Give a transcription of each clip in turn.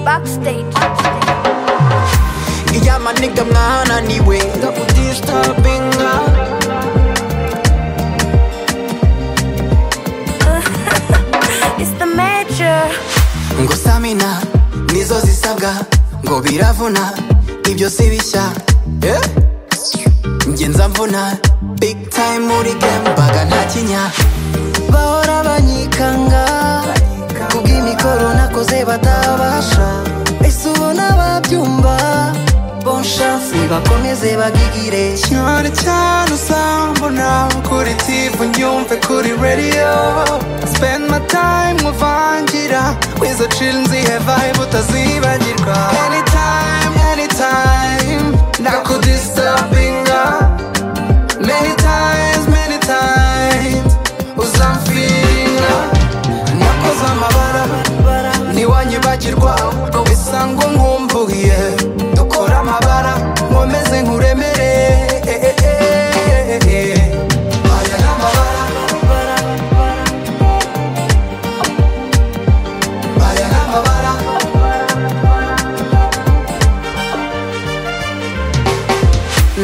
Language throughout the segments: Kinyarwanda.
backstage Iya yeah, maniga mwahananiwe ndakudistabinga It's the major ngo samina nizo zisabwa ngo biravuna ibyo si bishya Eh? njye nza mvuna big time muri game mbaga nta kinya bahora banyikanga kubw'imikoro nakoze batabasha ese ubona babyumva bon chance bakomeze bagigire cyane cyane usambona kuri tv nyumve kuri radio spend my time uvangira wizo chill nzihevahe butazibagirwa anytime anytime ndakudistabinga many times many times uzamfiringa nakoze amabara ntiwanyibagirwa ahubwo bisa ngo nkumbuye dukora amabara nkomeze nkuremere aya ni amabara aya ni amabara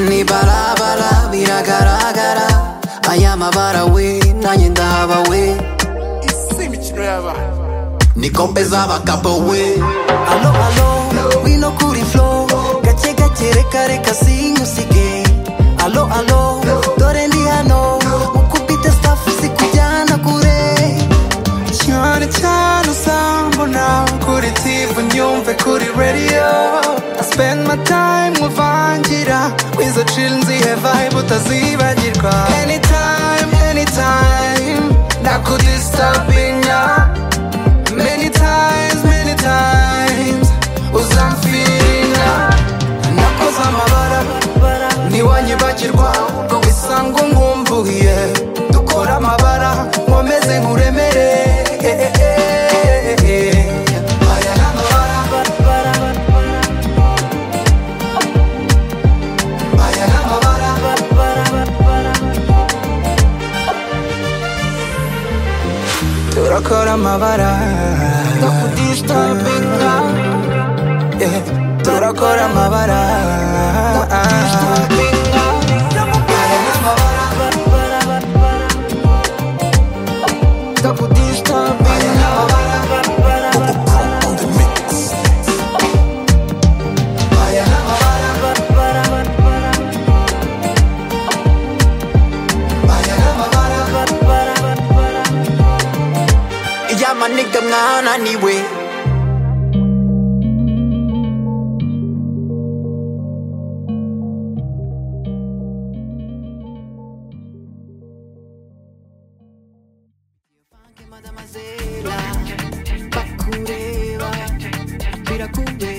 ni barabara biragaragara aya mabara we nanjye ndahaba we si imikino y'abana ni kombe z'abagabo we alo alo wino kuri flo gake gake reka reka sinyusige alo alo dore ndi hano ukubita staff sikujyana kure cyane cyane usambona kuri tv nyumve kuri radio I spend my time nkuvangira wizo chill nzihevahe butazibagirwa anytime anytime ndakudistabinga Many times, many times uzamfira nakoze amabara ntiwanyibagirwa ngo bisa ngo nkumbuye dukora amabara nkomeze nkuremere aya ni amabara aya ni amabara turakora amabara ndakudistabinga yeah. turakora amabara ndakudistabinga Yeah, my nigga, mwahananiwe birakureba